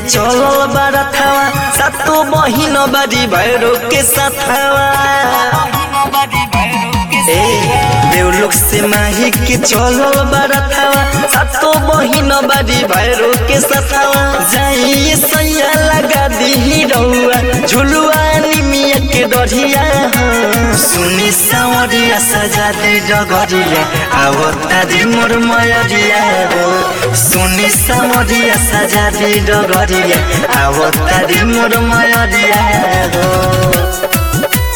चलल बारथावा सातो बहिन बारी भैरो के साथावा ए देवलोक से माही के चलल बारथावा सातो बहिन बारी भैरो के साथावा जाई सैया लगा दी रउआ झुलुआ निमिया के डरिया सुनी सावरिया सजा दे डगरिया आवता दी मोर मयरिया हो सुनी सावरिया सजा दे डगरिया आवता दी मोर मयरिया हो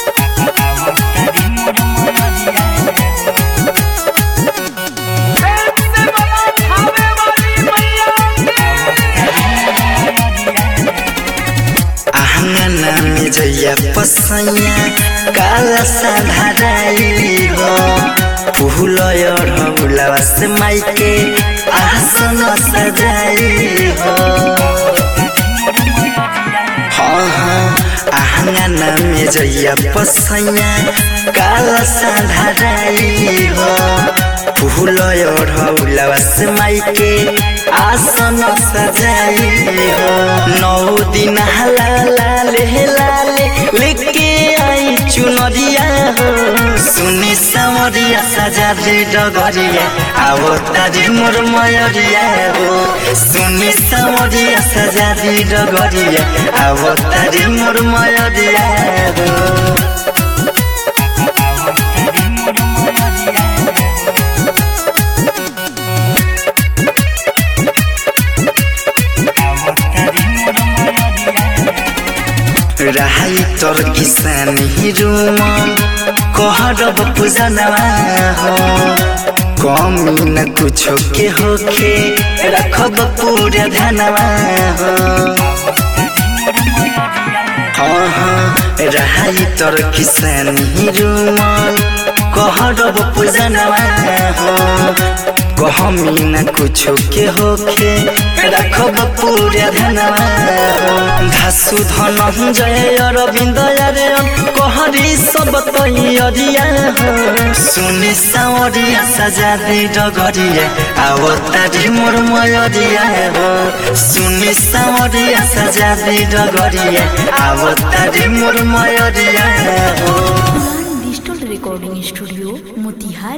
आहंगना में जैया पसैया काला साधाराई हो फूल ढौलवा से माइके आसन सजाई हो हाँ हाँ आहंगना में जैया पसैया काला साधाराई हो फूल ढौलवा से माइके आसन सजाई हो नौ दिन हला लाले लाले लेके आई चुनरिया हो सुनी सामरिया सजा दे डगरिया आवो तारी मोर मयरिया हो सुनी सामरिया सजा दे डगरिया आवो तारी मोर मयरिया हो रहाई तोर किसान हिरुमन कहरब पूजनवा हो कमी न कुछो के होखे रखब पूरे धनवा हो हाँ हाँ रहाई तोर किसान हिरुमन कहरब पूजनवा हो कहमी न कुछो के होखे रखब पूरे धनवा धासु धन जय अरविंद यारे कहरी सब तैयरिया हो सुनि सावरिया सजा दे डगरिया आव तारी मोर मयरिया हो सुनि सावरिया सजा दे डगरिया आव तारी मोर मयरिया हो डिजिटल रिकॉर्डिंग स्टूडियो मोतिहारी